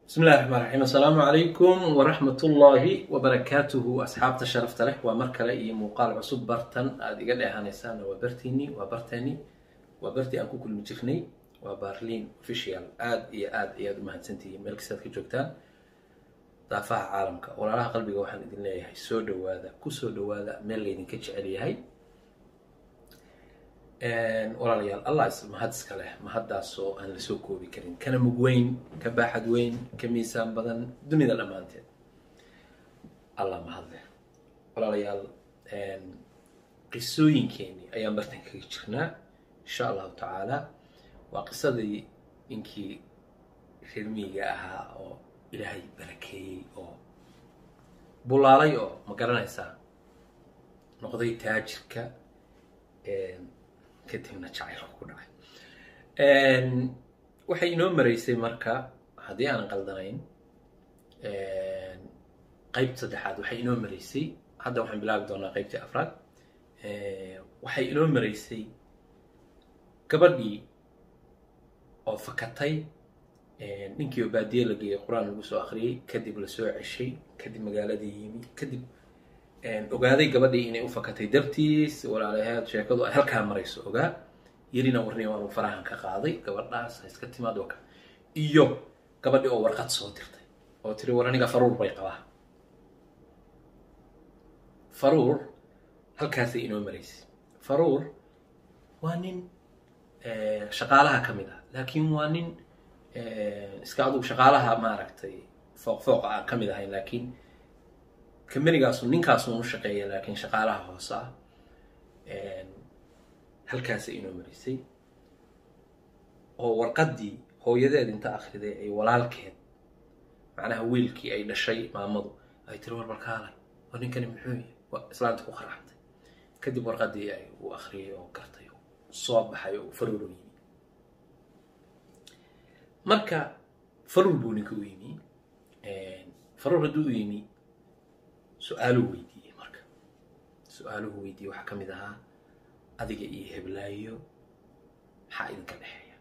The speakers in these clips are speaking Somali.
bismi illahi raxmaan raxiim assalaamu calaykum waraxmatullaahi wabarakaatuhu asxaabta sharafta leh waa mar kale iyo muuqaal cusub bartan aada iga dheehanaysaan waa bartiinii waa barteeni waa bartii aan ku kulmi jirnay waa barliin official aada iyo aada ayaad u mahadsantihiin meel kastaad ka joogtaan daafaha caalamka walaalaha qalbiga waxaan idin leeyahay soo dhawaada kusoo dhawaada meel laydinka jecel yahay walaalayaal allah is mahad iska leh mahaddaasoo aan la soo koobi karin kana mug weyn ka baaxad weyn ka miisaan badan dunida dhammaanteed allah mahad leh walaalayaal qisooyinkeenii ayaan bartan kaga jirnaa insha allahu tacaala waa qisadii ninkii reermiyiga ahaa oo ilaahay barakeeyey oo bulaalay oo ma garanaysaa noqday taajirka kadibna jacaylka ku dhacay waxay inoo maraysay marka haddii aanan qaldanayn qeybta saddexaad waxay inoo maraysay hadda waxaan bilaabi doonaa qeybtii afraad waxay inoo maraysay gabadhii oo fakatay ninkii oo baadiye la geeyey qur-aan lagu soo akriyey kadib lasoo ceshay kadib magaaladii yimi kadib ogaaday gabadhii inay u fakatay dartiis walaalaheed sheekadu ay halkaa marayso ogaa yelina warni waanu farahan ka qaaday gabadhaas ha iska timaad waka iyo gabadhii oo warqad soo dirtay oo tiri war aniga faruur bay qabaa faruur halkaasay inoo maraysay faruur waa nin shaqaalaha ka mid ah laakiin waa nin iska adugu shaqaalaha maaragtay fooq fooqa aan ka mid ahayn laakiin kambanigaasu ninkaasun u shaqeeya laakiin shaqaalaha hoose ah halkaasay inoo marisay oo warqaddii hooyadeed inta akhriday ay walaalkeed macnaha wiilkii ay dhashay maamadu ay tiri war balkaalay oo ninkani muxuu yahay waa islaanta ku qaraxantay kadib warqaddii ay u akhriyay oo gartay oo soo baxay oo faruur u yimi marka faruur buu ninka u yimi faruur hadduu u yimi su-aaluu weydiiyey marka su-aaluhu weydiiyey waxaa ka mid ahaa adiga iyo heblaayo maxaa idinka dhexeeya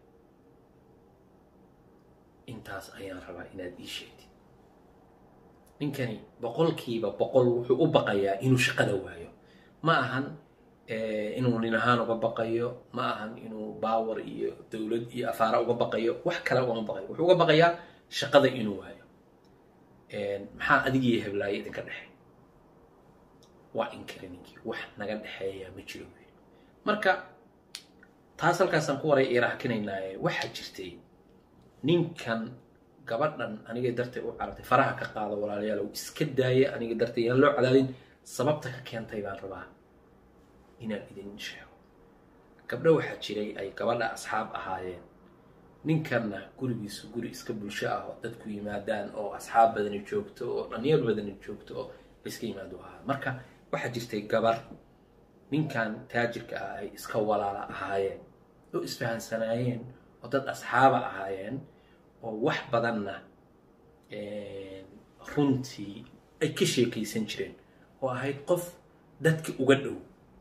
intaas ayaan rabaa inaad ii sheegtid ninkani boqolkiiba boqol wuxuu u baqayaa inuu shaqada waayo ma ahan inuu nin ahaan uga baqayo ma ahan inuu baawar iyo dowlad iyo afaara uga baqayo wax kale ugama baqayo wuxuu uga baqayaa shaqada inuu waayo maxaa adiga iyo heblaayo idinka dhexeeya waa inkari ninkii wax naga dhexeeya ma jiro wy marka taas halkaasaan ku waray iraakinaynaaye waxaa jirtay ninkan gabadhan aniga dartay u carartay faraha ka qaado walaalayaalow iska daaya aniga dartay yaan loo cadaadin sababta ka keentay baan rabaa inaan idin sheego gabdho waxaa jiray ay gabadha asxaab ahaayeen ninkanna gurigiisu guri iska bulsho ah oo dadku yimaadaan oo asxaab badani joogto oo dhalinyar badani joogto oo laiska yimaado ahaa marka waxaa jirtay gabar ninkan taajirka ah ay iska walaala ahaayeen oo isfahansanaayeen oo dad asxaaba ahaayeen oo wax badanna runtii ay ka sheekaysan jireen oo ahayd qof dadka uga dhow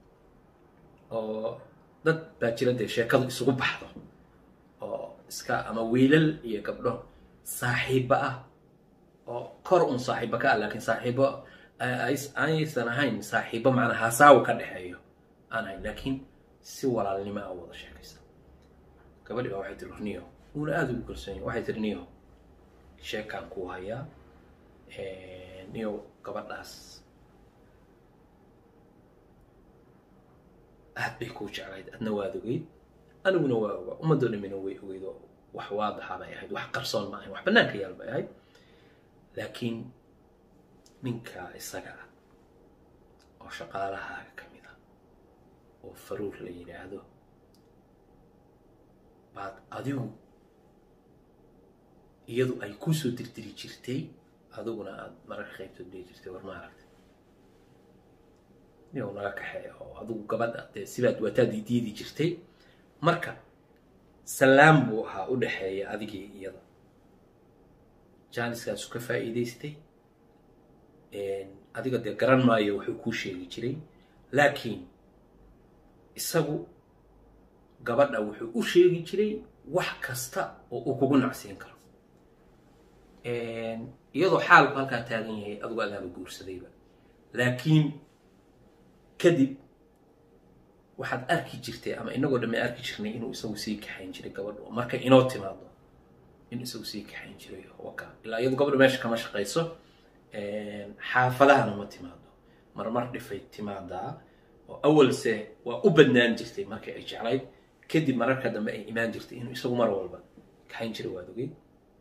oo dad baa jira dee sheekadu isugu baxdo oo iska ama wiilal iyo gabdho saaxiibo ah oo kor un saaxiibo ka ah laakiin saaxiibo aysan ahayn saaxiibo macnaa hasaawo ka dhexeeyo aan ahayn laakiin si walaalnimo a wada sheekaysa gabadhi baa waxay tiri niyo uuna aada ugu kalsoonyahy waxay tiri niyo sheekaan kuu hayaa niyo gabadhaas aad bay kuu jeclayd adna waad ogeyd aniguna waa ogaa ummadoo dhamina way ogeyd oo wax waadaxa bay ahayd wax qarsoon ma ahayn wax bannaanka yaal bay ahayd laakiin ninka isaga ah oo shaqaalahaaga ka mid ah oo faruur la yidhaahdo baad adigu iyadu ay kusoo dirdiri jirtay adiguna aada mararka qaybtood dhihi jirtay war ma aragtay niyow naga kaxeeya oo adigu gabadha dee sibaad waataadii diidi jirtay marka salaam buu ahaa u dhexeeya adigii iyada jaaniskaasu ka faa'iidaystay adiga dee garan maayo wuxuu kuu sheegi jiray laakiin isagu gabadha wuxuu u sheegi jiray wax kasta oo uu kugu nacsiin karo iyadoo xaalku halkaa taagan yahay adugu agaaba guursadayba laakiin kadib waxaad arki jirtay ama inagoo dhamme arki jirnay inuu isagu sii kaxayn jiray gabadhu markay inoo timaado inuu isagu sii kaxayn jiray waka ilaa iyadu gabadhu meesha kama shaqayso xaafadahana ma timaado marmar dhifay timaadaa oo awalse waa u badnaan jirtay markii ay jeclayd kadib mararka dambe ay imaan jirtay inuu isagu mar walba kaxayn jiray waad ogey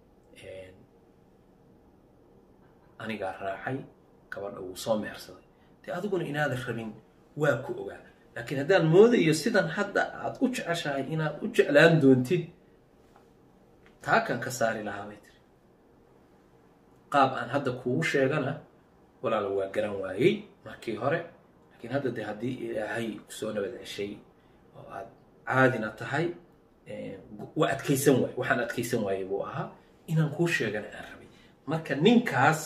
anigaa raacay gabadha wuu soo mehersaday dee adiguna inaadan rabin waa ku ogaa laakiin haddaan moodayo sidan hadda aad u jeceshahay inaad u jeclaan doontid taakan ka saari lahaa bay tiri qaab aan hadda kugu sheegana walaala waa garan waayey markii hore laakiin hadda dee haddii ilaahay kusoo nabad ceshay oo aad caadina tahay waa adkaysan waaye waxaan adkaysan waayey buu ahaa inaan kuu sheegana aan rabay marka ninkaas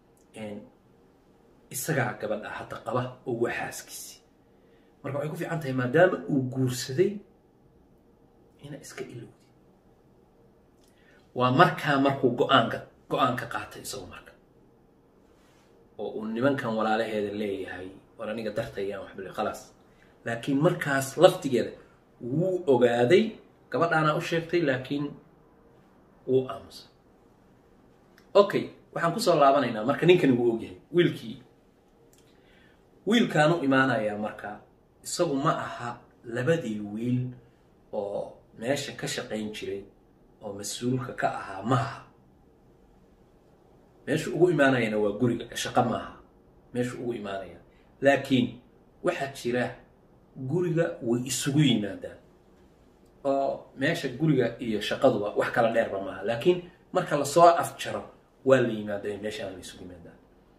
isagaa gabadha hadda qaba oo waa xaaskiisi marka waxay ku fiican tahay maadaama uu guursaday ina iska ilowdi waa markaa markuu go-aanka go-aanka qaatay isagu marka oo uu nimankan walaalaheeda leeyahay war aniga dartayaan waxbali khalaas laakiin markaas laftigeeda wuu ogaaday gabadhaanaa u sheegtay laakiin wuu aamusay okay waxaan kusoo laabanaynaa marka ninkani wuu ogyahay wiilkii wiilkaan u imaanayaa marka isagu ma aha labadii wiil oo meesha ka shaqayn jiray oo mas-uulka ka ahaa ma aha meeshu ugu imaanayana waa guriga shaqo maaha meeshu ugu imaanaya laakiin waxaa jira guriga way isugu yimaadaan oo meesha guriga iyo shaqaduba wax kala dheerba maaha laakiin marka lasoo afjaro waa la yimaada meeshaana la isugu yimaadaan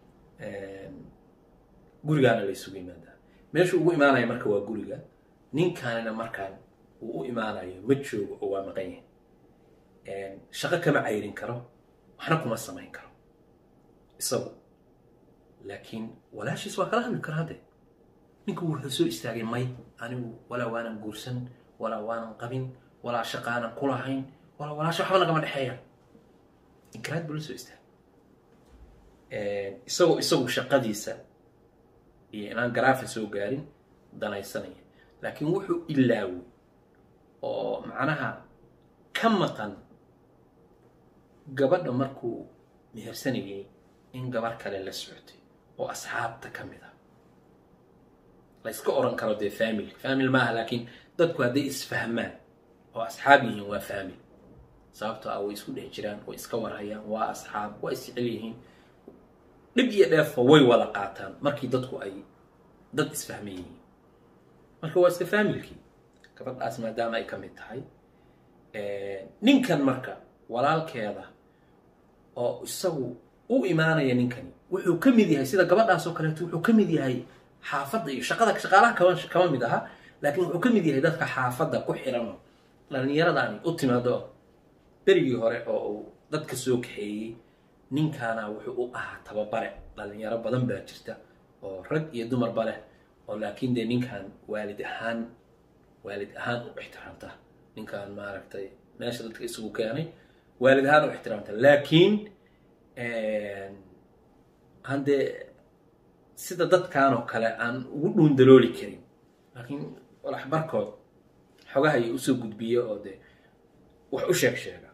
gurigaana la isugu yimaadaan meeshu ugu imaanaya marka waa guriga ninkaanina markaan uu u imaanayo ma joogo oo waa maqan yahay shaqo kama cayrin karo waxna kuma samayn karo isagu laakiin walaashiis waa kala hadli kara hadde ninku wuxuu soo istaagay may anigu walaa waanan guursan walaa waanan qabin walaa shaqaanan ku lahayn walaa walaasha waxba nagama dhexeeya inkiraad buu la soo istaagay isagoo isagu shaqadiisa iyo inaan garaafa soo gaarin danaysanaya laakiin wuxuu ilaaway oo macnaha ka maqan gabadha markuu mehersanayay in gabar kale la socotay oo asxaabta ka mid a la yska oran karo dee family family maaha laakiin dadku hadday isfahmaan oo asxaab yihiin waa family sababtoo ah way isku dhex jiraan way iska warhayaan waa asxaab waa isjecel yihiin dhib iyo dheefba way wada qaataan markii dadku ay dad isfahman yihiin marka waa iska faamilkii gabadhaas maadaama ay ka mid tahay ninkan marka walaalkeeda oo isagu u imaanaya ninkani wuxuu ka mid yahay sida gabadhaas oo kaleeto wuxuu ka mid yahay xaafadda iyo shaqada shaqaalaha kama kama mid aha laakiin wuxuu ka mid yahay dadka xaafadda ku xirano dhallinyaradani u timaado berigii hore oo uu dadka soo kaxeeyey ninkaana wuxuu u ahaa tababare dhalinyaro badan baa jirta oo rag iyo dumarba leh oo laakiin dee ninkan waalid ahaan waalid ahaan u ixtiraamta ninkan maaragtay meesha dadka isugu keenay waalid ahaan u ixtiraamta laakiin aan dee sida dadkan oo kale aan ugu dhuundalooli karin laakiin walax barkood xogaha iyo usoo gudbiya oo dee wax u sheeg sheega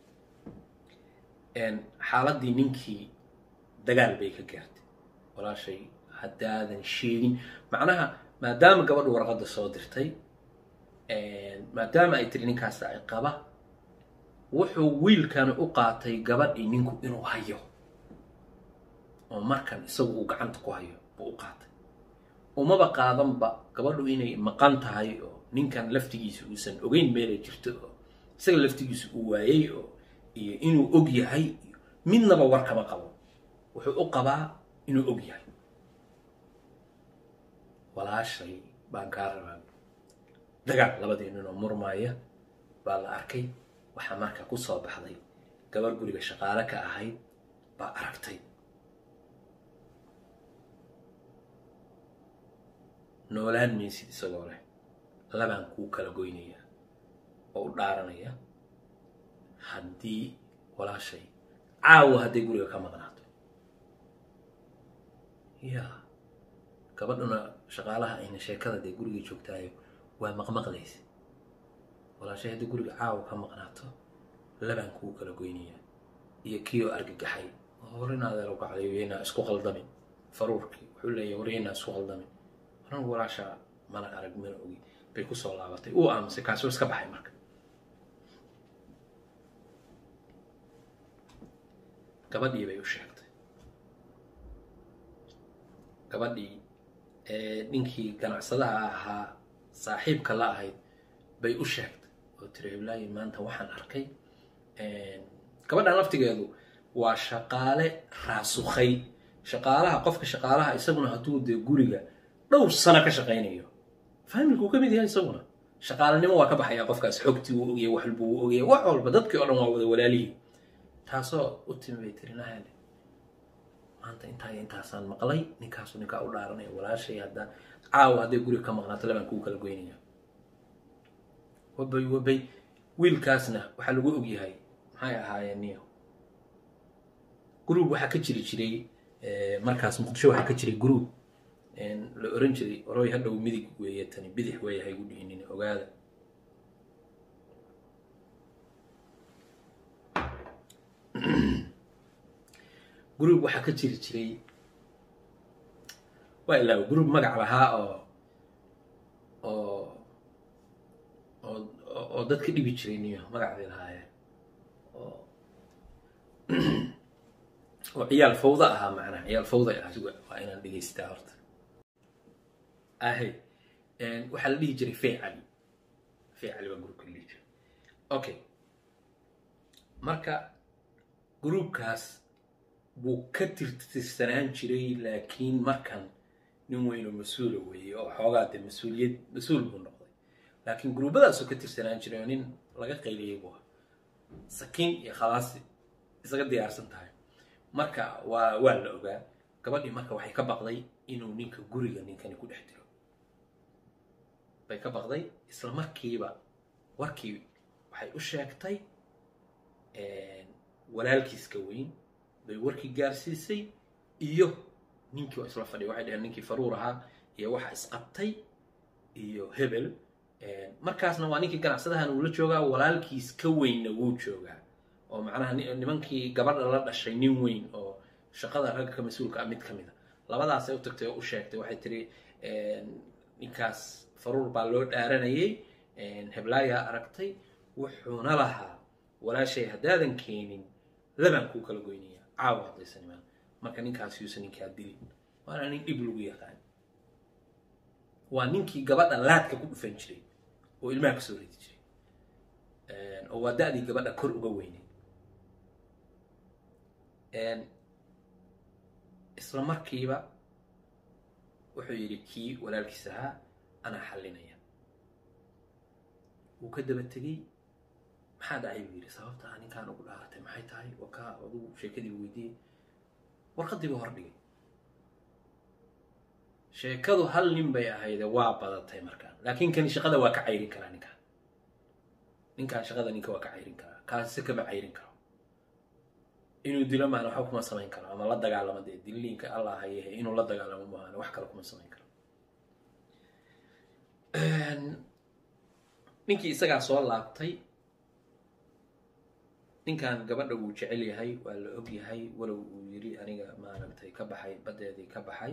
xaaladdii ninkii dagaal bay ka gaartay walaashay haddaadan sheegin macnaha maadaama gabadhu warqadda soo dirtay maadaama ay tiri ninkaas ay qaba wuxuu wiilkani u qaatay gabadhii ninku inuu hayo oo markan isagu uu gacanta ku hayo buu u qaatay umaba qaadanba gabadhu inay maqan tahay oo ninkan laftigiisa uusan ogeyn meelay jirto oo isaga laftigiisa uu waayey oo iyo inuu og yahay midnaba war kama qabo wuxuu u qabaa inuu og yahay walaashay baan kaa rabaa dagaal labadii ninoo murmaaya baa la arkay waxaa marka ku soo baxday gabar guriga shaqaale ka ahayd baa aragtay noolaan maysid isagoo leh labaan kuu kala goynaya oo u dhaaranaya haddii walaashay caawa hadday guriga ka maqnaato ya gabadhuna shaqaalaha ayna sheekada dee guriga joogtaayo waa maqmaqlaysa walaashay haddii guriga caawa ka maqnaato labaan kuu kala goynayaa iyo kii oo argagaxay horinaadeel gacdayo yaynaa isku qaldamin faruurkii wuxuu leeyahy war yaynaa isku qaldamin anagu walaashaa mana arag mana ogi bay kusoo laabatay uu aamusay kaasuu iska baxay marka gabadhii bay u sheegtay gabadhii ninkii ganacsadaha ahaa saaxiibka la ahayd bay u sheegtay oo tiri iblaayi maanta waxaan arkay gabadhan laftigeedu waa shaqaale raasukhay shaqaalaha qofka shaqaalaha isaguna hadduu dee guriga dhowr sano ka shaqaynayo faamilkuu ka mid yahay isaguna shaqaalanimo waa ka baxaya qofkaas xogtii uu ogyahay wax walba uu ogyahay wax walba dadkii o dhan waa wada walaalihii taasoo u timi bay tiri nahale maanta intaa iyo intaasaan maqlay ninkaasu ninkaa u dhaaranaya walaashay hadda caawa hadday guriga ka maqnaato labaan kuu kala goynaya wabay wabay wiilkaasna waxaa lagu ogyahay maxay ahaayeen niyo groub waxaa ka jiri jiray markaas muqdisho waxaa ka jiray groub la oran jiray oroy hadhow midig weeye tani bidix weeye haygu dhihinin ogaada groub waxaa ka jiri jiray waa ilaa groub magac lahaa oo oo oo oo dadka dhibi jiray niyo magacday lahaayeen oo oo ciyaal fawda ahaa macnaha ciyaal fawda waa inaan dhegaystaa horta ahe waxaa la dhihi jiray fey cali fey cali waa groupka la dhihi jiray okay marka groupkaas buu ka tirtirsanaan jiray laakiin markan nin weynoo mas-uula weeye oo xoogaa dee mas-uuliyad mas-uul buu noqday laakiin gruubadaasoo ka tirsanaan jiray oo nin laga qayliyay buu ahaa sakiin iyo khalaasi isaga diyaarsan tahay marka waa waa la ogaa gabadhii marka waxay ka baqday inuu ninka guriga ninkani ku dhex diro bay ka baqday isla markiiba warkii waxay u sheegtay walaalkiiska weyn bay warkii gaarsiisay iyo ninkii oo isla fadhiya waxay dhaheen ninkii faruur ahaa iyo waxa isqabtay iyo hebel markaasna waa ninkii ganacsadahan uu la joogaa walaalkiis ka weynna wuu joogaa oo macnaha nimankii gabadha la dhashay nin weyn oo shaqada ragga ka mas-uulka ah mid ka mid a labadaasay u tagtay oo u sheegtay waxay tiri ninkaas faruur baa loo dhaaranayay heblaayaa aragtay wuxuuna lahaa walaashay haddaadan keenin labaan kuu kala goynaya caawa haddaysan imaan marka ninkaas yuusan ninkaa dilin waana nin dhib lagu yaqaan waa ninkii gabadha laadka ku dhufan jiray oo ilmaha ka soo ridi jiray oo waa da-dii gabadha kor uga weynay isla markiiba wuxuu yidhi kii walaalkiis ahaa anaa xallinaya wuu ka daba tegey maxaa dhacay buu yidhi sababta aa ninkaan ugu dhaaratay maxay tahay waa kaa adugu sheekadii weydiiyey warqadii buu hordhigay sheekadu hal nin bay ahayde waa badatay markaan laakiin kani shaqada waa ka cayrin karaa ninkaan ninkaan shaqada ninka waa ka cayrin karaa kaasi kama cayrin karo inuu dilo maana waxba kuma samayn karo ama la dagaalamo dee diliinka allah hayehe inuu la dagaalamo maana wax kale kuma samayn karo ninkii isagaa soo laabtay ninkan gabadha wuu jecel yahay waa la og yahay walow uu yiri aniga maaragtay ka baxay baddeedii ka baxay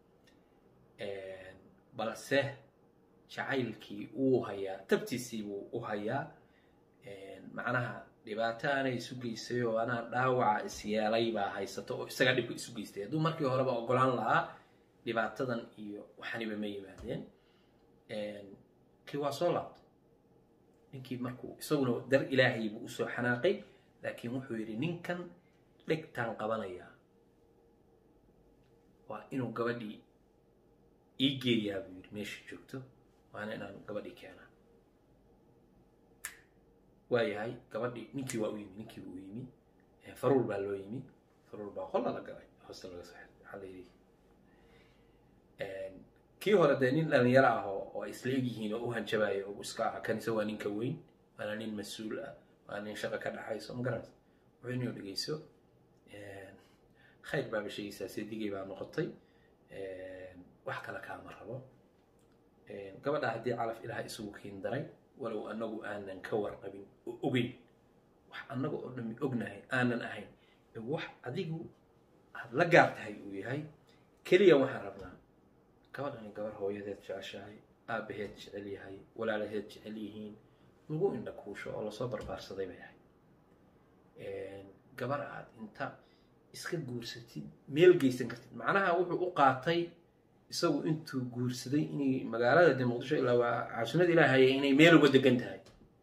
balse jacaylkii uu hayaa tabtiisii buu u hayaa macnaha dhibaato aanay isu geystay oo anaa dhaawaca isyeelay baa haysato oo isagaa dhibka isu geystay hadduu markii horeba ogolaan lahaa dhibaatadan iyo waxaniba ma yimaadeen kii waa soo laabtay ninkii markuu isaguna dar ilaahay buu usoo xanaaqay laakiin wuxuu yidhi ninkan dhegtaan qabanayaa waa inuu gabadhii ii geeyaa buu yidhi meesha joogto waana inaan gabadhii keenaa waayahay gabadhii ninkii waa u yimi ninkii buu u yimi faruur baa loo yimi faruur baa qolla la galay hoosta laga soo waxaa la yidhi kii hore dee nin dhalinyaro ah oo oo ay isla egyihiin oo u hanjabayo oo iska aha kanise waa ninka weyn waana nin mas-uul ah waa nin shaqa ka dhaxayso ma garanaysa wuxuu inuu dhegeyso khayr baaba sheegaysaa seedigay baa noqotay wax kale kaama rabo gabadha haddii calaf ilaah isugu kiin daray walow annagu aanan ka warqabin oo ogeyn wax annaga oo dhami ognahay aanan ahayn wax adigu aad la gaar tahay uu yahay keliya waxaan rabnaa gabadhani gabar hooyadeed jeceshahay aabaheed jecel yahay walaalaheed jecel yihiin lagu indha kuusho oo lasoo barbaarsaday bay ahay gabar aad inta iska guursatid meel geysan kartid macnaha wuxuu u qaatay isagu intuu guursaday inay magaalada de muqdisho ilaa waa caasimada ilaahaya inay meel uga degan tahay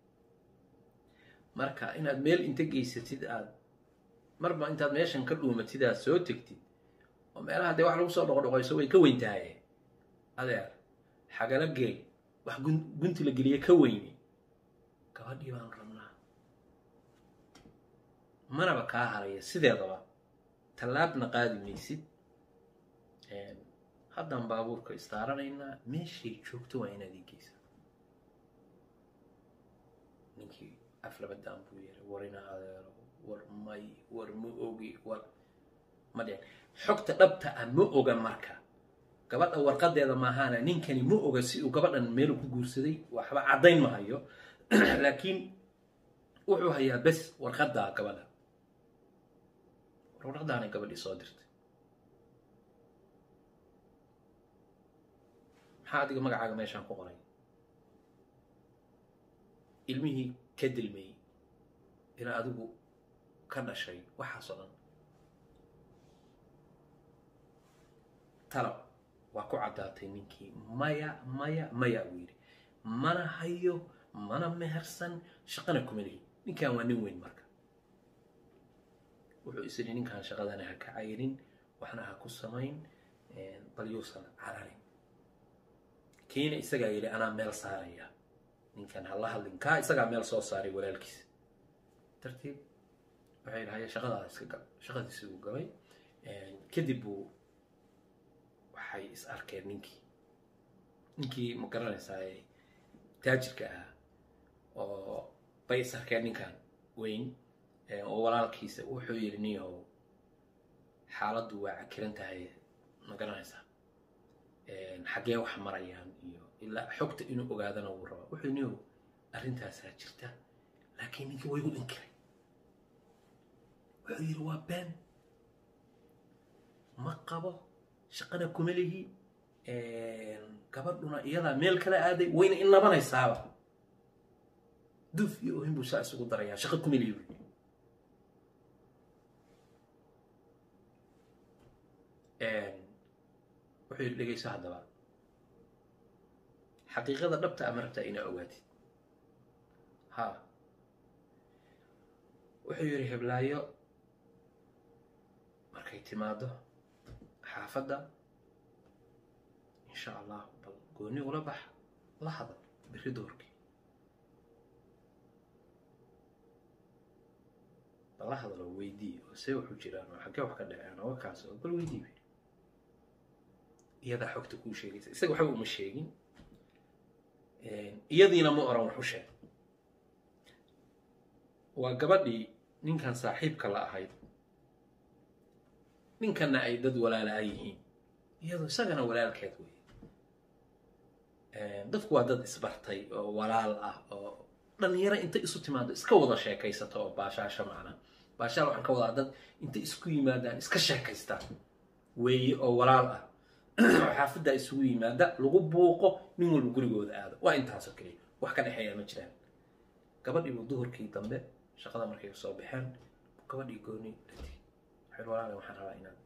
marka inaad meel inta geysatid aad marba intaad meeshan ka dhuumatid aad soo tegtid oo meelaha dee wax lagu soo dhoqodhoqoyso way ka weyn tahaye adeer xagala geey wax gunti la geliye ka weyni gabadhii baan rabnaa manaba kaa haraya sideedaba tallaabna qaadi maysid haddaan baabuurka istaaranaynaa meeshay joogto waa inaad ii geysaa ninkii aflabadaan buu yeray war ina adeero war may war ma ogi war ma dhicin xogta dhabta ah ma oga marka gabadha warqadeeda maahaana ninkani ma oga si uu gabadhan meel ku guursaday waxba caddayn ma hayo laakiin wuxuu hayaa bes warqaddaa gabadha warqadaanay gabadhii soo dirtay maxaa adiga magacaaga meeshaan ku qoray ilmihii ka dilmeeyey ilaa adigu ka dhashay waxaasoo dhan talab waa ku caddaatay ninkii maya maya maya uu yidhi mana hayo mana mehersan shaqana kuma lihi ninkan waa nin weyn marka wuxuu is yidhi ninkan shaqadana ha ka cayrin waxna ha ku samayn bal yuusan cararin kiina isagaa yidhi anaa meel saaraya ninkan ha la hadlin kaa isagaa meel soo saaray walaalkiisa dartiib waxay yidhi haya shaqadaada iska gal shaqadiisi uu galay kadib buu waxay is arkeen ninkii ninkii ma garanaysaa taajirka ahaa oo bay is arkeen ninkan weyn oo walaalkiisa wuxuu yidhi niyahow xaaladdu waa cakiran tahay ma garanaysaa xaggee wax marayaan iyo ilaa xogta inuu ogaadana wuu rabaa wuxuu yidhi niyahow arrintaasaa jirta laakiin ninkii waygu inkiray wuxuu yidhi waa been ma qabo shaqana kuma lihi gabadhuna iyadaa meel kala aaday wayna in labanaysaaba duf iyo ohin buu saa isugu darayaa shaqo kuma lihi buui wuxuu yidhi dhegayso haddaba xaqiiqada dhabta ama rabtaa inaa ogaatid ha wuxuu yidhi heblaayo markay timaado xaafadda insha allah bal gooni ula bax la hadal beri doorkii bal la hadal oo weydii oo see waxu jiraan oo xaggee wax ka dhaceen oo kaas oo bal weydii bay iyadaa xogta kuu sheegaysa isaga waxba uma sheegin iyadiina ma oran wax u sheeg waa gabadhii ninkan saaxiibka la ahayd ninkanna ay dad walaala yihiin iyadoo isagana walaalkeed wey dadku waa dad isbartay oo walaal ah oo dhalinyaro inta isu timaado iska wada sheekaysato oo baashaasha macna baashaal waxaan ka wadaa dad inta isku yimaadaan iska sheekaystaan weeye oo walaal ah oo xaafaddaa isugu yimaada lagu buuqo nin walba gurigooda aado waa intaasoo keliya wax ka dhexeeya ma jiraan gabadhiibu duhurkii dambe shaqada markay soo baxeen gabadhii gooni la tegi waxay walaale waxaan rabaa inaad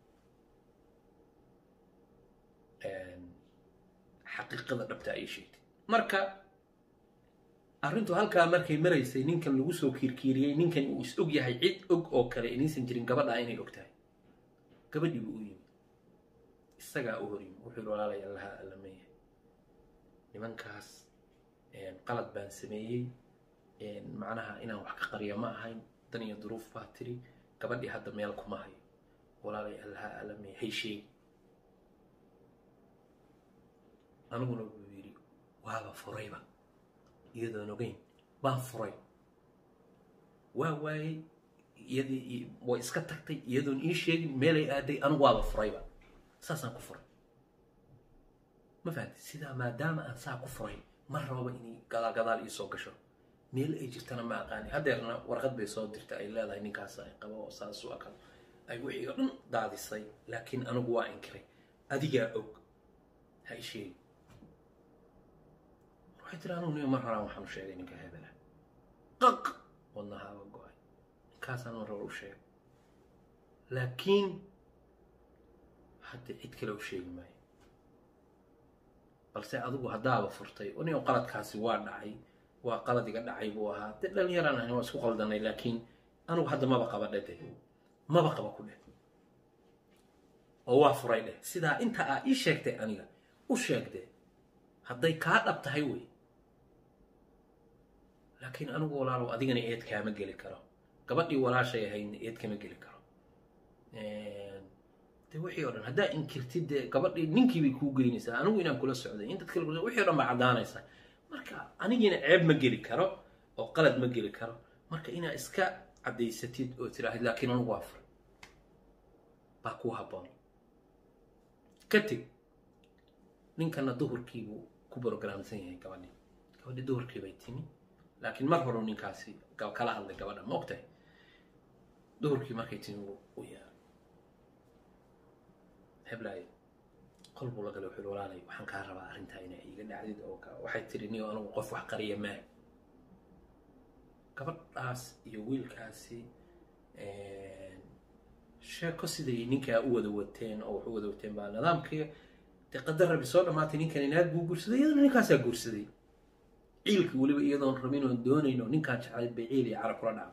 xaqiiqada dhabta ay sheegtay marka arrintu halkaa markay maraysay ninkan lagu soo kiirkiiriyey ninkan uu is og yahay cid og oo kale inaysan jirin gabadhaa inay og tahay gabadhii buu u yimi isagaa u hor yimi wuxuu yihi walaalay allaha allameeya nimankaas qalad baan sameeyey macnaha inaan wax ka qariyo ma ahayn dan iyo duruuf baa tiri gabadhii hadda meel kuma hayo walaalay allaha allameeya hay sheegi aniguna wuu yidhi waaba furayba iyadoon ogeyn baan furay waa waayey iyadii way iska tagtay iyadoon ii sheegin meelay aaday anigu waaba furayba saasaan ku furay ma fahamtay sidaa maadaama aan saa ku furay ma rababa inay gadaal gadaal ii soo gasho meel ay jirtana ma aqaani haddeerna warqad bay soo dirtay ay leedahay ninkaas ay qabo oo saas u akal ay wixii oo dhan daadisay laakiin anigu waa inkiray adigaa og ha i sheegi waxay tiri anugu nin mar horaan waxaan u sheegay ninka hebela qaq wadnahaaba go-ay ninkaasaan mar hore u sheegay laakiin hadda cid kale u sheegi maayo balse adigu haddaaba furtay nin qaladkaasi waa dhacay waa qalad iga dhacay buu ahaa dee dhalinyaraan ahayn waa isku qaldanay laakiin anigu hadda maba qaba dheh deh maba qaba ku dheh oo waa furay dheh sidaa inta aa ii sheegtay aniga u sheegdee hadday kaa dhab tahay wey laakiin anigu walaalow adigana eed kaama geli karo gabadhii walaashay ahaydna eed kama geli karo de wixii o dhan haddaa inkirtid dee gabadhii ninkii bay kuu geynaysaa anigu inaan kula socday in dad kale wixii o dhan baa caddaanaysaa marka anigiina ceeb ma geli karo oo qalad ma geli karo marka inaa iska caddaysatid oo tiraahid laakiin anigu waa furay baa kuu habboon ka teg ninkana duhurkiibuu ku brogramsan yahay gabadhii gabadhii duhurkii bay timi laakiin mar horu ninkaasi kala hadlay gabadha ma ogtahay duhurkii markay timi u yaa heblaay qol buu la galay wuxuu walaalay waxaan kaa rabaa arrintaa inaa iiga dhacdid oo waxay tiri niyo anigu qof wax qariya maa gabadhaas iyo wiilkaasi sheeko siday ninkaa u wada wateen oo wax u wada wateen baa nidaamkii dee qadar rabi soo dhammaatay ninkan inaad buu guursaday iyadana ninkaasaa guursaday ciilka weliba iyadoon rabin oon doonayn oo ninkaan jeclayd bay ciil iyo cara kula dhacday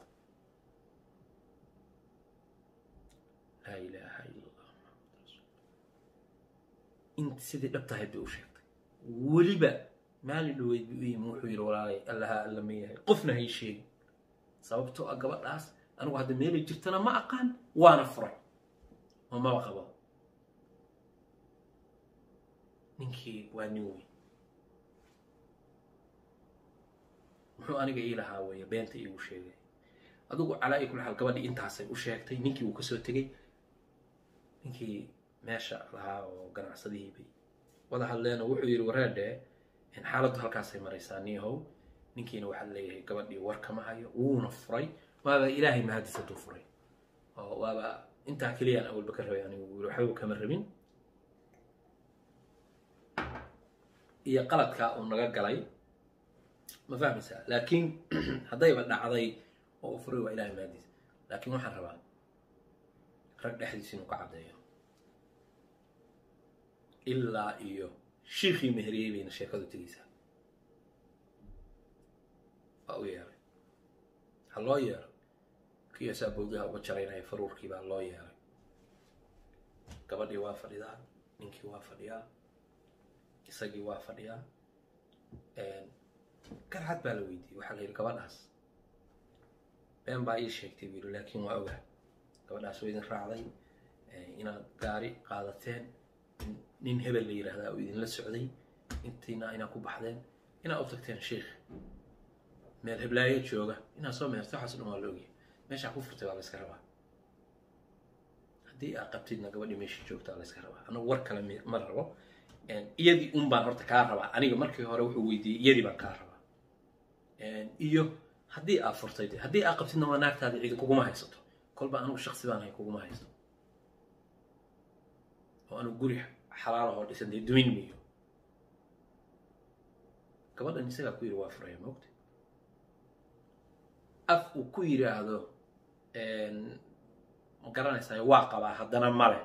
laa ilaaha ila allah maxamad rasuul in sidii dhab tahay bay u sheegtay weliba maalin dhaweyd buu u yimi wuxuu yidhi walaalay allaha alla ma yahay qofna hay sheegin sababtoo ah gabadhaas anigu hadda meelay jirtana ma aqaan waana furay oo maba qabo ninkii waa nin weyn muxuu aniga ii lahaa weeye beenta iigu sheegay adigu calaa i kula xaal gabadhii intaasay u sheegtay ninkii wuu kasoo tegey ninkii meesha lahaa oo ganacsadihii bay wada hadleen oo wuxuu yidhi wareedhe xaaladdu halkaasay maraysaa niihow ninkiina waxaa leeyahay gabadhii war kama hayo wuuna furay waaba ilaahay mahadis hadduu furay oo waaba intaa keliyaan awalba ka rabay anigu yiri waxba kama rabin iyo qaladkaa uu naga galay ma fahmaysaa laakiin haddayba dhacday oo u furay waa ilahay mahadis laakiin waxaan rabaa rag dhexdiis inuu ka caddeeyo ilaa iyo shiikhii meheriyey bayna sheekadu tegeysaa waa u yeeray ha loo yeero kiyaasaa boogaha uga jaraynaya faruurkii baa loo yeeray gabadhii waa fadhidaa ninkii waa fadhiyaa isagii waa fadhiyaa garcad baa la weydiiyey waxaa la yidhi gabadhaas been baa ii sheegtay buu yidhi laakiin waa ogaa gabadhaas waa idin raacday inaad gaari qaadateen nin hebel la yidhaahdaa oo idinla socday intiina inaad ku baxdeen inaad u tagteen sheikh meel heblaayo jooga inaad soo meherta waxaas dhan waa la ogyahay meeshaa ku furtay waa la yska rabaa haddii aad qabtidna gabadhii meeshii joogta waa la yska rabaa anagu war kale ma rabo iyadii un baan horta kaa rabaa aniga markii hore wuxuu weydiiyey iyadii baan kaa rabaa iyo haddii aad furtay de haddii aad qabtidna waa naagtaada cidi kuguma haysato kolba anigu shaksi baan hay kuguma haysto oo anigu guri xalaalahoo dhisan dee dumin miyo gabadhan isagaa ku yidhi waa furaya moogta af uu ku yidhaahdo ma garanaysaa waa qabaa haddana male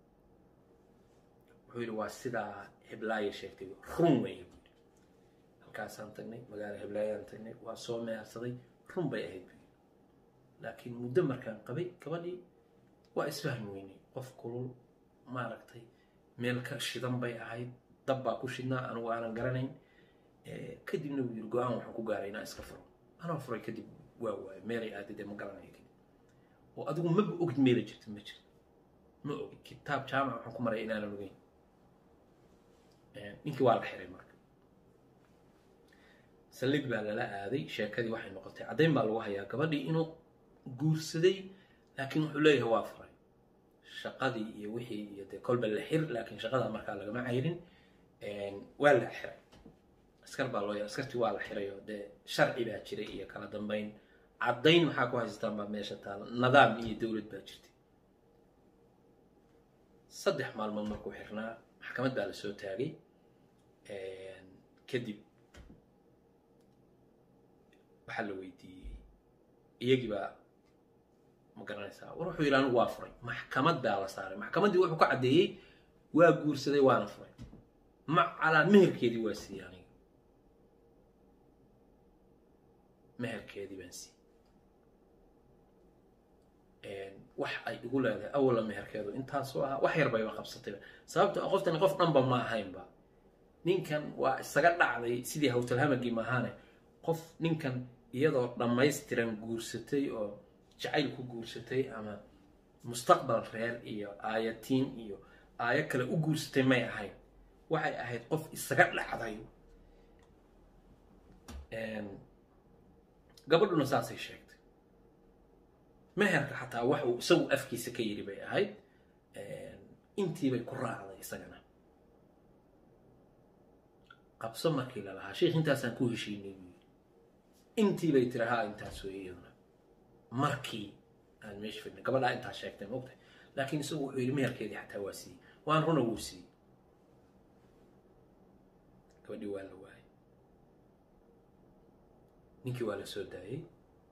wuxuu yidhi waa sidaa heblaayo sheegtay run weeye buu yidhi halkaasaan tagnay magaalo heblaayaan tagnay waa soo mehersaday run bay ahayd buu yidhi laakiin muddo markaan qabay gabadhii waa isfahmi weynay qof kulul maaragtay meel ka shidan bay ahayd dab baa ku shidnaa anigu aanan garanayn kadibna wuu yidhi go-aan waxaan ku gaaray inaan iska furo anaa furay kadib waa waayo meelay aadadee ma garanayo kadib oo adigu maba ogid meelay jirta ma jirto ma ogid kitaab jaamac waxaan ku maraya inaanan ogeyn ninkii waa la xiray marka saldhig baa lala aaday sheekadii waxay noqotay caddayn baa lagu hayaa gabadhii inuu guursaday laakiin wuxuu leeyahay waa furay shaqadii iyo wixii iyo dee kolba la xir laakiin shaqada markaa lagama cayrin waa la xiray askar baa loo yar askartii waa la xiray oo dee sharci baa jiray iyo kala dambeyn caddayn maxaa ku haystaan baa meesha taala nidaam iyo dowlad baa jirtay saddex maalmood markuu xirnaa maxkamad baa la soo taagay kadib waxaa la weydiiyey iyagii baa ma garanaysaa war wuxuu yidhi anigu waa furay maxkamad baa la saaray maxkamaddii wuxuu ka caddeeyey waa guursaday waana furay ma calaa meherkeedii waa siiyey aniga meherkeedii baan siiyey wax ay igu leedahay awala meherkeedu intaasoo ahaa wax yar bayba qabsatayba sababto qoftani qof dhanba ma ahaynba ninkan waa isaga dhacday sidii hawtalhamagii maahaane qof ninkan iyadoo dhammaystiran guursatay oo jacayl ku guursatay ama mustaqbal reer iyo aayatiin iyo aayo kale u guursatay may ahayn waxay ahayd qof isaga dhacday gabadhuna saasay sheegtay meherka xataa wax uu isagu afkiisa ka yidhi bay ahayd intiibay ku raacday isagana qabso markii la lahaa sheikh intaasaan ku heshiinay buu yidhi intii bay tiri haa intaas weeye iyaduna markii aan meesha fidnay gabadhaa intaa sheegtay maogtahay laakiin isagu wuxuu yidhi meherkeedii xataa waa siiyey waan runa wuu siiyey gabadhii waa la waayay ninkii waa la soo daayey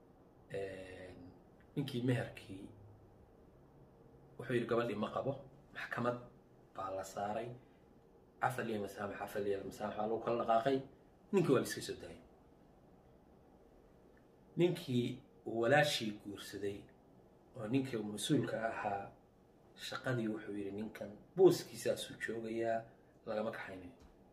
ninkii meherkii wuxuu yidhi gabadhii ma qabo maxkamad baa la saaray cafal iyo masaamax cafal iyo masaamax baa lagu kala dhaqaaqay ninkii waa la iska soo daayay ninkii walaashii guursaday oo ninkii mas-uulka ahaa shaqadii wuxuu yidhi ninkan booskiisaasuu joogayaa lagama kaxaynayo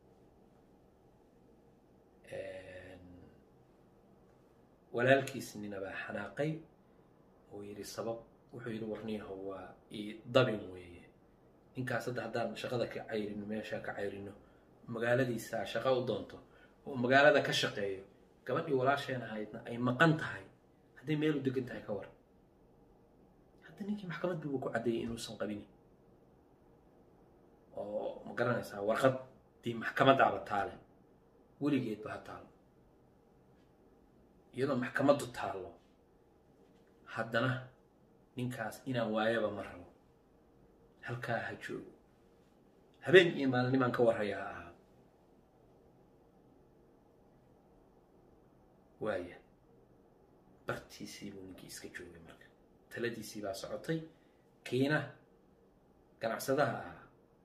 walaalkiis nina baa xanaaqay oo yidhi sabab wuxuu yidhi warniyaho waa ii dabin weeye ninkaas hadda haddaan shaqada ka cayrino meesha ka cayrino magaaladiisaa shaqo u doonto oo magaalada ka shaqeeyo gabadhii walaasheen ahaydna ay maqan tahay hadday meel u degan tahay ka war hadda ninkii maxkamad buuba ku caddeeyay inuusan qabini oo ma garanaysaa warqaddii maxkamadaaba taale weligeedba ha taalo iyadoo maxkamaddu taallo haddana ninkaas inaan waayaba ma rabo halkaa ha joogo habeen iyo maalinimaan ka warraya ha ahaa waaya bartiisii buu ninkii iska joogay marka taladiisii baa socotay kiina ganacsadaha ahaa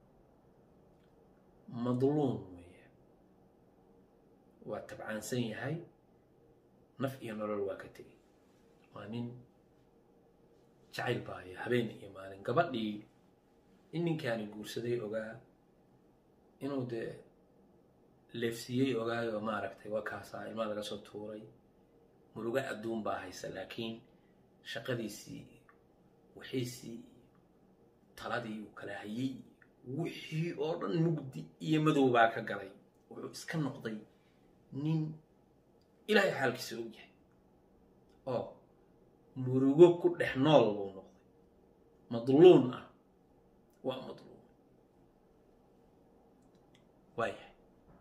madluum weeye waa tabcaansan yahay naf iyo nolol waa ka tegey waa nin jacayl baaya habeen iyo maalin gabadhii in ninkaani guursaday ogaa inuu dee leefsiiyey ogaayoo maaragtay waa kaasaa ilmaa laga soo tuuray murugo adduun baa haysa laakiin shaqadiisii wixiisii taladii uu kala hayey wixii oo dhan mugdi iyo madow baa ka galay wuxuu iska noqday nin ilaahay xaalkiisa og yahay oo murugo ku dhex nool buu noqday madluun ah waa madluum waayahay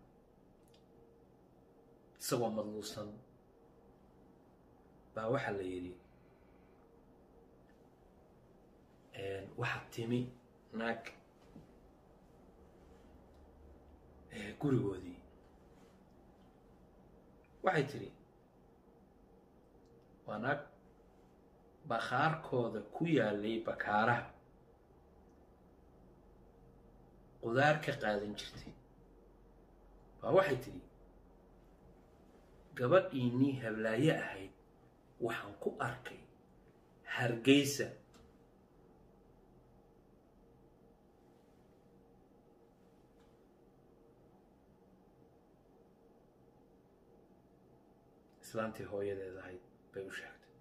isagoo madluusan baa waxaa la yidhi waxaa timi naag gurigoodii waxay tidhi waa naag bakhaarkooda ku yaalay bakaaraha qudaar ka qaadan jirtay baa waxay tidhi gabadhiinii hablaaye ahayd waxaan ku arkay hargeysa islaantii hooyadeed ahayd bay u sheegtay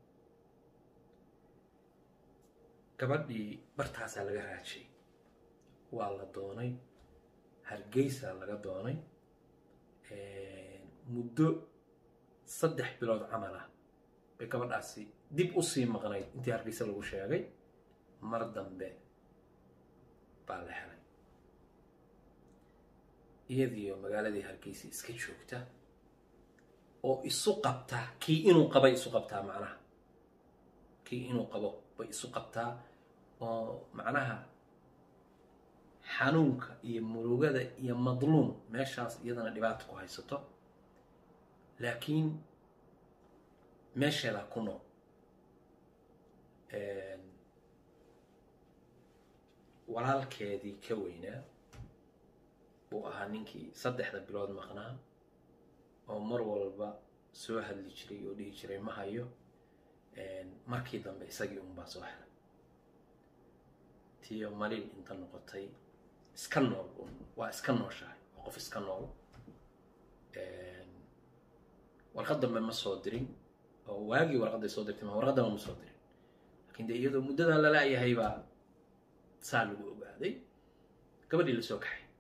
gabadhii bartaasaa laga raajay waa la doonay hargeysaa laga doonay muddo saddex bilood camal ah bay gabadhaasi dib usii maqnayd intii hargeysa lagu sheegay mar dambe baa la helay iyadiioo magaaladii hargeysa iska joogta oo isu qabta kii inuu qabay isu qabtaa macnaha kii inuu qabo bay isu qabtaa oo macnaha xanuunka iyo murugada iyo madluum meeshaas iyadana dhibaata ku haysato laakiin meesheedaa ku nool walaalkeedii ka weynaa buu ahaa ninkii saddexda bilood maqnaa oo mar walba soo hadli jiray oo dhihi jiray ma hayo markii dambe isagii unbaa soo helay tiyo malin inta noqotay iska nool un waa iska nooshahay waa qof iska nool warqad dambe ma soo dirin oo waagii warqadday soo dirtay ma warqaddaba ma soo dirin lakin dee iyadoo muddadaa lala-yahay baa saa lagu ogaaday gabadhii la soo kaxay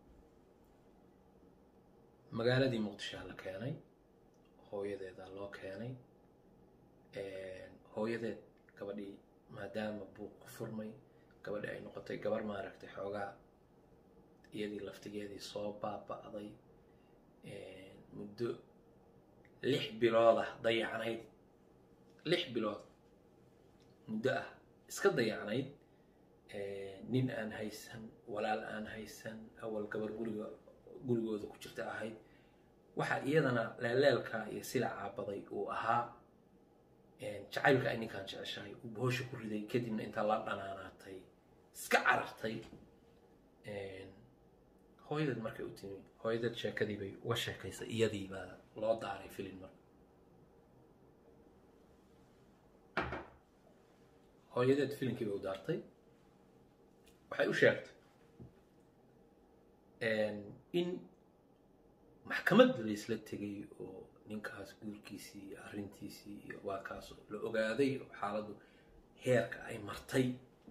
magaaladii muqdishoa la keenay hooyadeedaa loo keenay hooyadeed gabadhii maadaama buuq ku furmay gabadhii ay noqotay gabar maaragtay xoogaa iyadii laftigeedii soo baaba'day muddo lix bilood ah dayacnayd lix bilood muddo ah iska dayacnayd nin aan haysan walaal aan haysan awal gabar guriga gurigooda ku jirta ahayd waxaa iyadana leeleelka iyo sila caabaday uu ahaa jacaylka ay ninkaan jeceshahay uu bohosha ku riday kadibna intaa la dhanaanaatay iska carartay hooyadeed markay u timi hooyadeed sheekadii bay uga sheekaysay iyadii baa loo daaray filin marka hooyadeed filimkii bay u daartay waxay u sheegtay in maxkamad laysla tegay oo ninkaas guurkiisii iyo arrintiisii iyo waa kaas la ogaaday oo xaaladdu heerka ay martay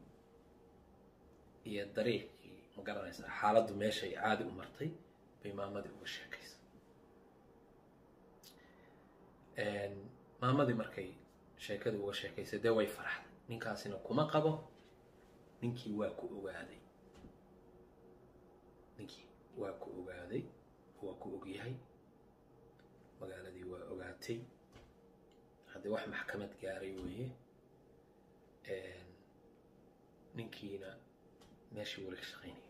iyo dariiqii ma garanaysaa xaaladdu meeshay caadi u martay bay maamadii uga sheekaysay maamadii markay sheekadii uga sheekaysay dee way faraxday ninkaasina kuma qabo ninkii waa ku ogaaday ninkii waa ku ogaaday waa ku ogyahay magaaladii waa ogaatay haddii wax maxkamad gaaray weeye ninkiina meeshii weli ka shaqaynaya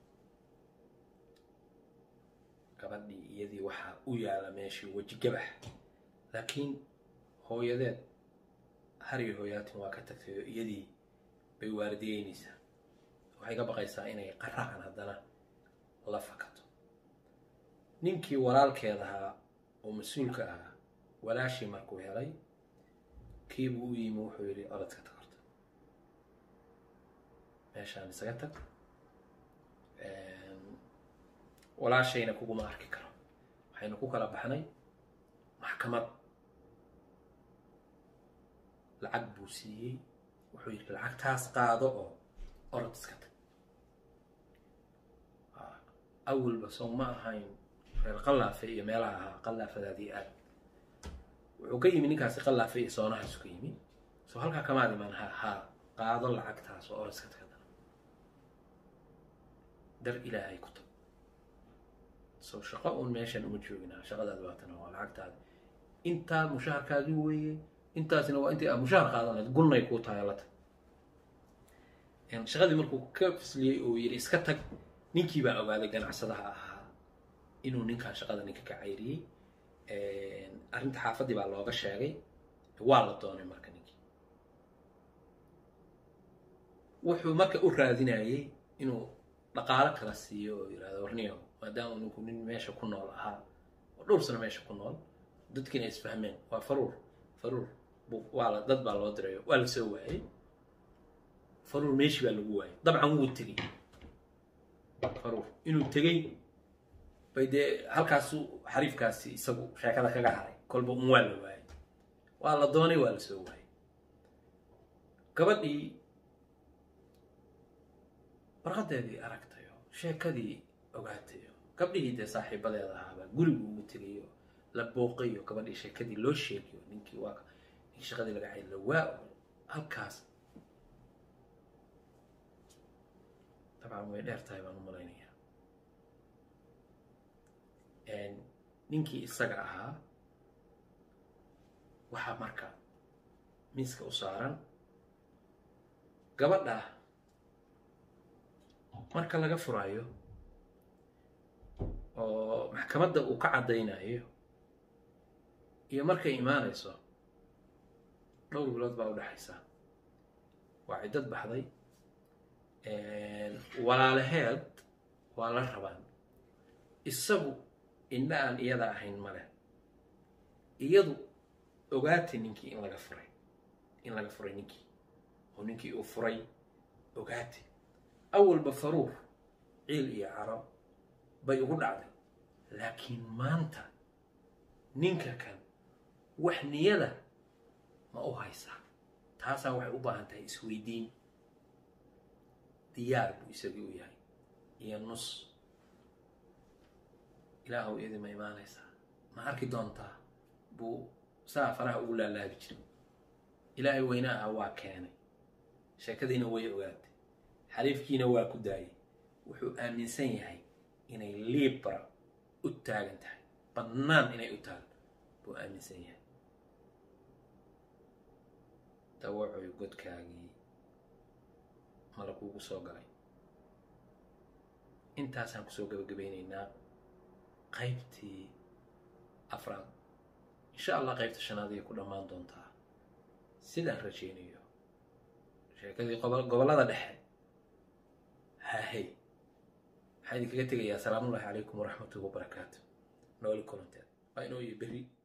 gabadhii iyadii waxaa u yaala meeshii weji gabax laakiin hooyadeed har iyo hooyaatin waa ka tagtay oo iyadii bay waaridiyeynaysaa waxay ka baqaysaa inay qaraacan haddana la fakato ninkii walaalkeed ahaa oo mas-uulka ahaa walaashii markuu helay kiibuu u yimi wuxuu yidhi orodka tag horta meeshaan isaga tag walaashayna kuguma arki karo waxaynu ku kala baxnay maxkamad lacag buu siiyey wuxuu yidhi lacagtaas qaado oo orod iska tag awalba sow ma ahayn reer qallaafe iyo meelaha ahaa qallaafadaadii aad wuxuu ka yimi ninkaasi qallaafe iyo soonahaasu ka yimi soo halkaa kamaad imaan ha haa qaado lacagtaas oo orod iska tagadana dar ilaahay ku tag sow shaqo uun meeshan uma jooginaa shaqadaad baatana waa lacagtaada intaa mushaharkaadii weeye intaasina waa intii aad mushahar qaadan lahayd gulnay kuu tahay la tag shaqadii markuu ka fisliyey oo yidhi iska tag ninkii baa ogaaday ganacsadaha ahaa inuu ninkaan shaqada ninka ka cayriyey arrinta xaafaddii baa looga sheegay waa la doonay marka ninkii wuxuu marka u raadinayey inuu dhaqaalo kala siiyo oo yidhahdo warniyo maadaama ninku nin meesha ku nool ahaa oo dhowr sano meesha ku nool dadkiina isfahmeen waa faruur faruur waa la dad baa loo dirayo waa la soo waayey faruur meeshii baa lagu waayay dabcan wuu tegey faruur inuu tegey bay dee halkaasu xariifkaasi isagu sheekada kaga haray kolba un waa la waayay waa la doonay waa la soo waayay gabadhii warqadeedii aragtayo sheekadii ogaatayo gabdhihii dee saaxiibadeeda ahaabaa gurigu ugu tegayo la booqayo gabadhii sheekadii loo sheegayo ninkii waa in shaqadii laga caydlo waa halkaas dabcan way dheer tahay baan u malaynayaa ninkii isaga ahaa waxaa marka miiska u saaran gabadha marka laga furaayo oo maxkamadda uu ka caddaynayo iyo markay imaanayso dhowr bilood baa u dhexaysa waa ciddad baxday walaalaheed waa la rabaan isagu indha aan iyada ahayn male iyadu ogaatay ninkii in laga furay in laga furay ninkii oo ninkii uu furay ogaatay awalba faruur ciil iyo caro bay ugu dhacday laakiin maanta ninka kan wax niyada ma u haysaa taasaa waxay u baahan tahay isweydiin diyaar buu isagii u yahay iyo nus ilaahow iyadii ma imaanaysaa ma arki doontaa buu saa faraha ugu laalaabi jiray ilaahay weyne aha waa keenay sheekadiina way ogaatay xariifkiina waa ku daayay wuxuu aaminsan yahay inay liibra u taagan tahay bannaan inay u taagan buu aaminsan yahay dawacoy godkaagii mala kuugu soo galay intaasaan kusoo gabagabaynaynaa qaybtii afraad insha allah qaybta shanaad ayay ku dhammaan doontaa sidaan rajaynayo sheekadii gobollada dhexe haahey waxaa idinkaga tegayaa asalaamullahi calaykum waraxmatullahi wabarakaatu nooli kulanteed waa inoo iyo berri